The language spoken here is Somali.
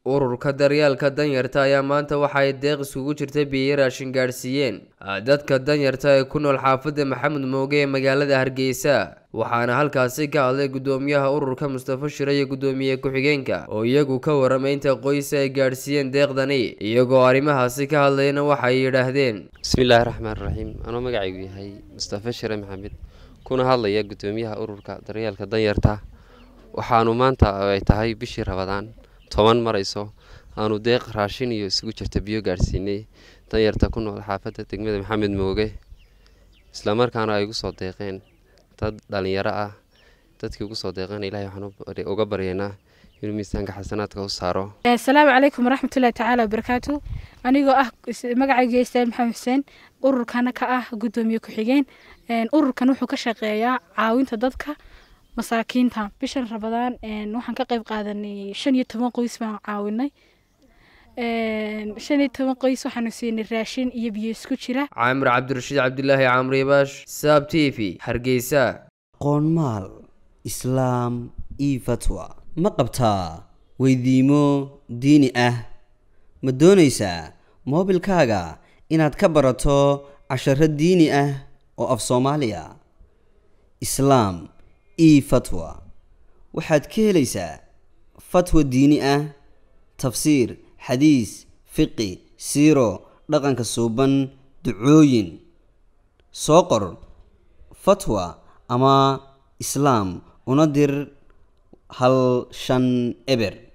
ururka daryaalka danyarta ayaa maanta waxaay deeq isugu jirta biyo raashin gaadhsiiyeen dadka danyarta ee ku nool xaafadda maxamed mooge ee magaalada hargeysa waxaana halkaasi ka hadlay guddoomiyaha ururka mustafa shire iyo guddoomiye ku-xigeenka oo iyagu ka waramay inta qoysa ay gaadhsiiyeen deeqdani iyagoo arrimahaasi ka hadlayna waxay yidhaahdeen bismillaahi raxmaan raxiim anoo magacaygu yahay mustafa shire maxamed kuna hadlaya guddoomiyaha ururka daryaalka danyarta waxaanu maanta ay tahay bishii rabadaan toban marayso aanu deeq raashin iyo isugu jirta biyo gaadhsiinay danyarta ku nool xaafadda degmada maxamed mooge islamarkaana ay ugu soo deeqeen dad dhalinyaro ah dadkii ugu soo deeqeen ilahay waxaan uga baryaynaa inuu miisaanka xasanaadka u saaro asalaamu calaykum waraxmatullahi tacaala wabarakaatu anigoo ah magacayga istaan maxamed xuseen ururkana ka ah guddoomiye ku-xigeen ururkan wuxuu ka shaqeeyaa caawinta dadka masaakiinta bishan rabadaan waxaan ka qeyb qaadanay shan iyo toban qoys baan caawinay shan iyo toban qoys waxaanu siinay raashin iyo biyo isku jira caamir cabdirashiid cabdilaahi caamribaash saab t v hargeysa qoonmaal islaam io fatwa ma qabtaa weydiimo diini ah ma doonaysaa moobilkaaga inaad ka barato casharo diini ah oo af soomaaliya islaam e fatwa waxaad ka helaysaa fatwa diini ah tafsiir xadiis fiqi siiro dhaqanka suuban ducooyin soo qor fatwa ama islaam una dir hal shan eber